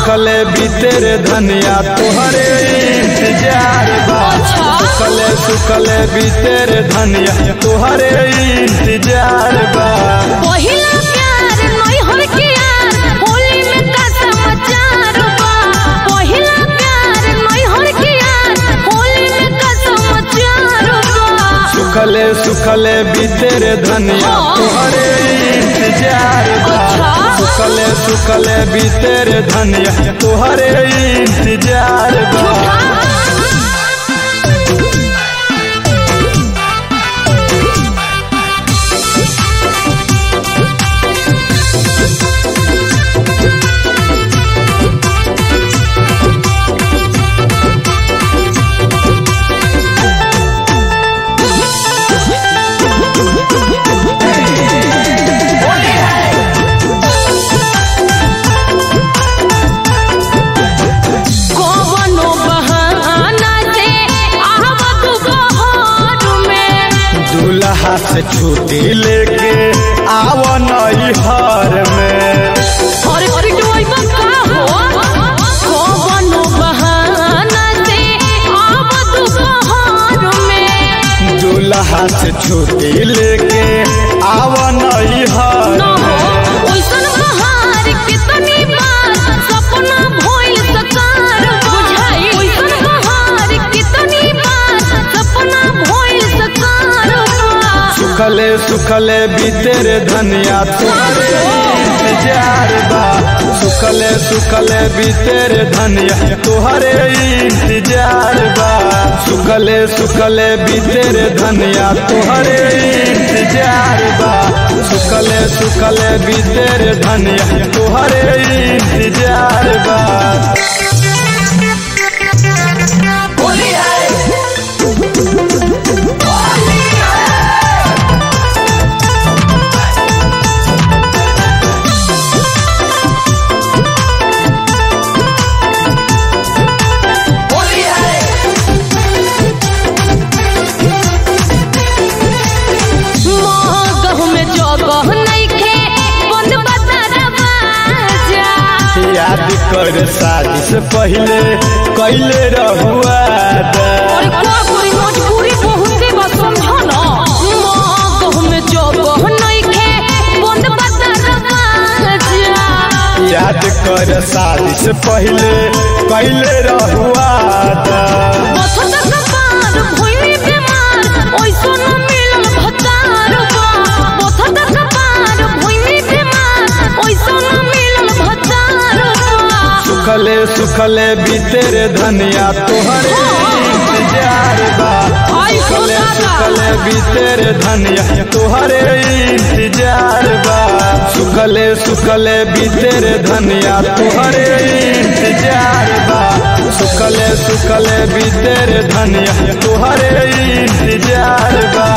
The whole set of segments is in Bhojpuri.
सुखले बीतेरे धनिया तोहरे इंतजार बा अच्छा। सुखले सुखले बीतेरे धनिया तोहरे इंतजार बा पहिला प्यार नैहर के यार होली में का समाचार बा पहिला प्यार नैहर के यार होली में का समाचार बा सुखले सुखले बीतेरे धनिया हाँ। तोहरे इंतजार बा अच्छा। सुखले सुखले बीतेरे धनिया तोहरे इंतजार बा कवनो बहाना से आहवत बहार में दूल्हा से छुट्टी लेके आव नैहर में और पिटवाइबा का हो कवनो बहाना से आवत बहार में दूल्हा से छुट्टी लेके आव नैहर ना हो में ओइसन बहार कितनी बार सपना भइल सकार बुझाई ओइसन बहार कितनी बार सपना भइल सकार सुखले सुखले बीतेरे धनिया तोहरे इंतजार बा सुखले सुखले बीतेरे धनिया तोहरे इंतजार बा सुखले सुखले बीतेरे धनिया तोहरे इंतजार बा सुखले सुखले बीतेरे धनिया तोहरे इंतजार बा गहू में जगह नइखे बंद बता दरवाजा याद कर शादी से पहले कैले रहुआ और का कोई मजबूरी बहुते बा समझो ना गहू में जगह नइखे बंद बता दरवाजा याद कर शादी से पहले कैले रहुआ बथत कपार भइली बीमार ओइसो न मिलल भतार बा बथत कपार भइली बीमार ओइसो न मिलल भतार बा सुखले सुखले बीतेरे धनिया तोहरे इंतजार बा आई सुखले खुदा सुखले बीतेरे धनिया तोहरे इंतजार बा सुखले सुखले बीतेरे धनिया तोहरे इंतजार बा सुखले सुखले बीतेरे धनिया तोहरे इंतजार बा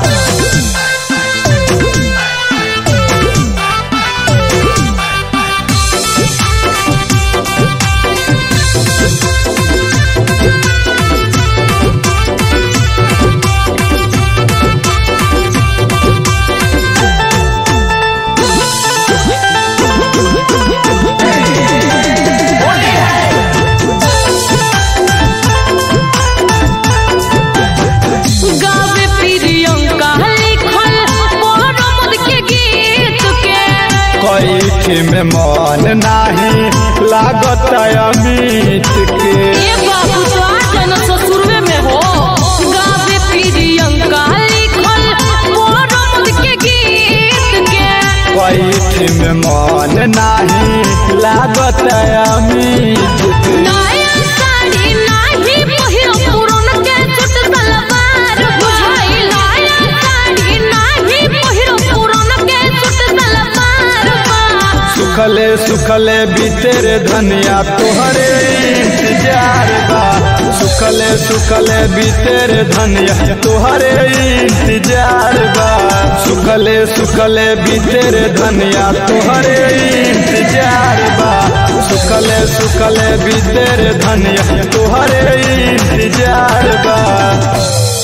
गावे प्रियंका लिखल मोहम्मद के गीत के कैठी में मन नाही लागत अमित के ए बाबू तो आजन ससुरवे में हो गावे प्रियंका लिखल मोहम्मद के गीत के कैठी में मन नाही लागत अमित के नया साड़ी नाही पहिरो पुरन के छुट सलवार बुझाई नया साड़ी नाही पहिरो पुरन के छुट सलवार बा सुखले सुखले बीतेरे धनिया तोहरे इंतजार बा सुखले सुखले बीतेरे धनिया तोहरे इंतजार बा सुखले सुखले बीतेरे धनिया तोहरे इंतजार बा सुखले सुखले बीतेरे धनिया तोहरे इंतजार बा